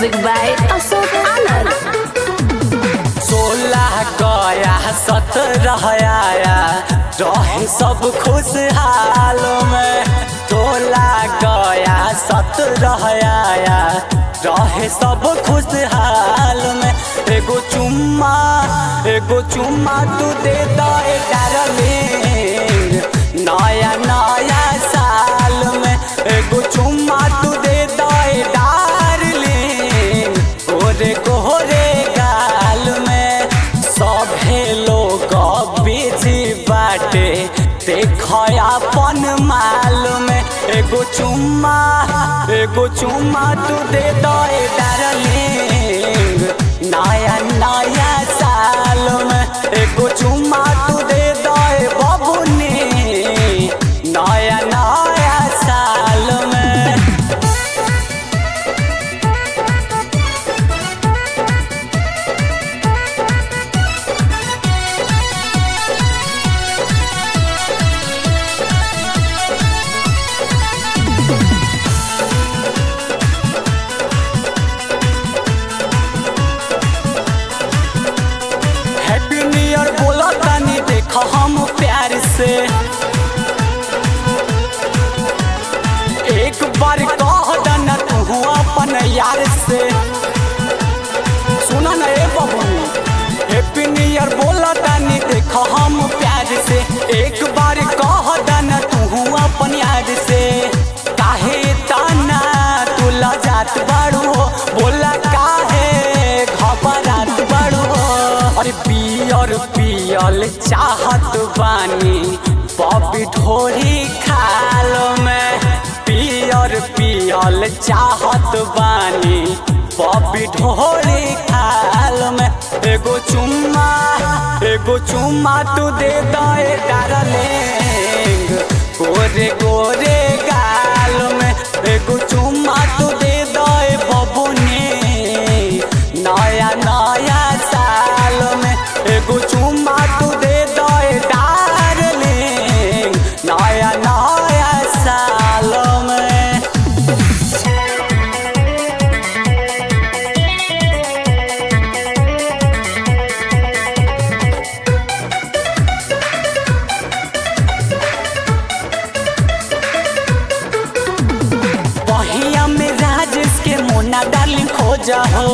Music by Ashok Anand. सोलह गया सत्रह आया रहे सब खुशहाल में सोलह गया सत्रह आया रहे सब खुशहाल में एगो चुम्मा एगो चुम्मा तू दे दे डार्लिंग नया नया साल में एगो चुम्मा तू दे दे डार्लिंग गोरे गोरे गाल में सभे लोग बिजी बाटे देख अपन माल में एगो चुम्मा एगो चुम्मा तू दे दे डार्लिंग नया नया साल में एगो चुम्मा तू दे दे बबुनी नया नया साल में हैप्पी न्यू ईयर बोला तानी देखो हम प्यार से एक बार कह देना तू अपन यार से सुना ना ए बाबू हैप्पी न्यू ईयर बोला तानी देखो हम प्यार से एक बार कह देना तू अपन यार से काहे ताना तू लजात बाड़ू हो बोला काहे घबरात बाड़ू हो अरे पियर पियल चाहत बानी बॉबी ढोरी खाल में पियर पियल चाहत बानी बॉबी ढोरी खाल में एगो चुम्मा एगो चुम्मा तू दे दे डार्लिंग गोरे गोरे गाल में एगो चुम्मा तू दे दे बबुनी नया नया साल में एगो चुम्मा तू दे दे डार्लिंग नया नया साल में बहिया में राजेश के मोना डार्लिंग खोजा हो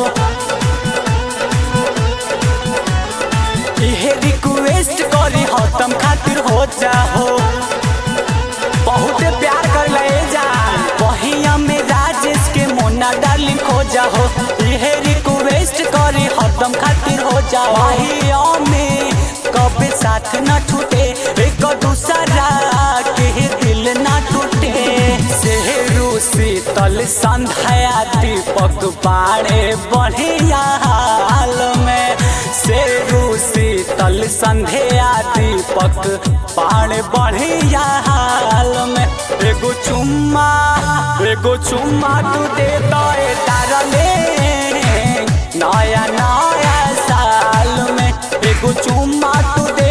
इहे रिक्वेस्ट करी हो तुम खातिर हो जाहो बहुत प्यार कर ले जा बहिया में राजेश के मोना डार्लिंग खोजा हो इहे रिक्वेस्ट करी हो तुम खातिर हो जाओ बहिया में कभी साथ न छूटे एक दूसरा के दिल ना टूटे सेहरू शीतल संध्या दीपक बाड़े बढ़िया हाल में सेरू शीतल संध्या दीपक बाड़े बढ़िया हाल में एगो चुम्मा एगो चुम्मा तू दे दे डारले नया नया साल में एगो चुम्मा तू दे